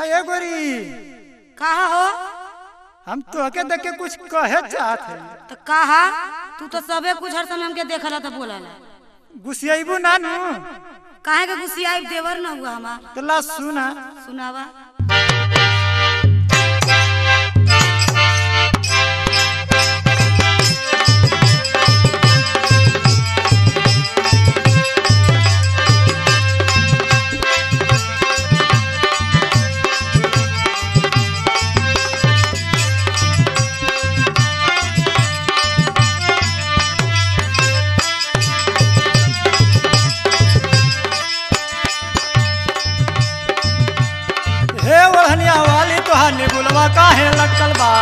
अये गोरी कहा हो हम तोहके देख के कुछ कहे चाहत है तो कहा तू तो सबे कुछ हर समय हमके देखला तो बोलला गुस्सेबू नानू काहे के गुस्सियाई देवर न हुआ हमार तो ला सुना सुनावा हे ओढ़निया वाली तोहार निबुलवा काहे लटकल बा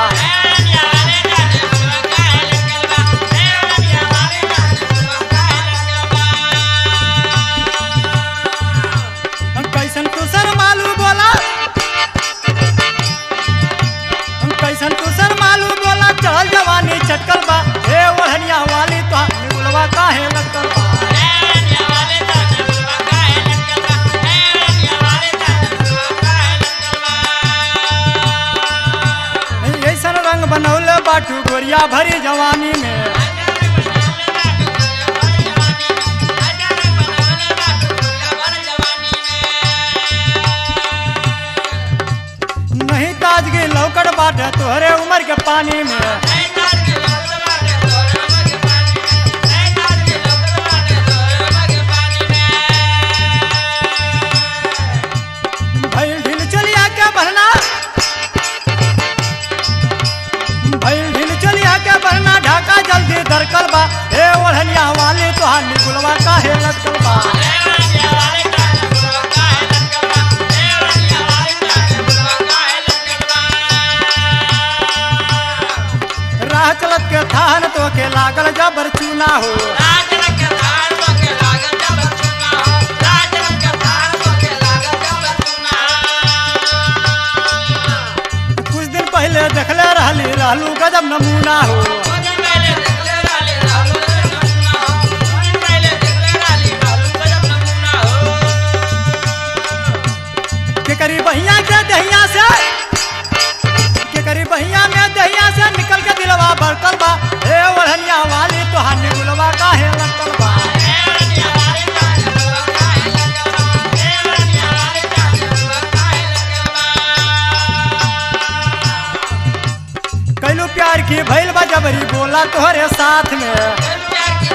हम कैसन तुसर मालू बोला हम कैसन तुसर मालू बोला चल जवानी चटकल बा हे ओढ़निया वाली तोहार निबुलवा काहे लटकल बा ऐसन रंग बनौले बाटू गोरिया भरी जवानी में नहीं ताजगी लौकड़ बाटे तोहरे उम्र के पानी में भइल ढील चलिया के बहना भइल ढील चलिया के बहना ढाका जल्दी दरकल बा हे ओढ़निया वाली तोहार निगुलवा काहे लटकल बा राह चलत के थान तो के लागल जबर चूना हो कुछ दिन पहले देखले रहली रहलू गजब नमूना हो के करी बहिया के दहिया से के करी बहिया में दहिया से निकल के दिलवा बरकल बा हे ओढ़निया वाली तोहार निगुलवा काहे लटकल बा कैलू प्यार की भइल बा जबरी बोला तोहरे साथ में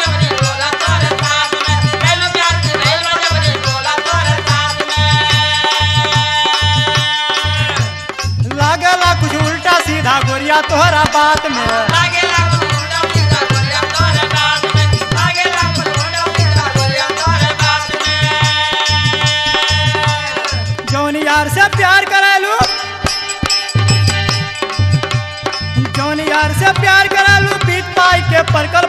लागला कुछ उल्टा सीधा गोरिया तोहरा बात में जौन यार से प्यार करालू जौन यार से प्यार करालू पीत पाई के परकल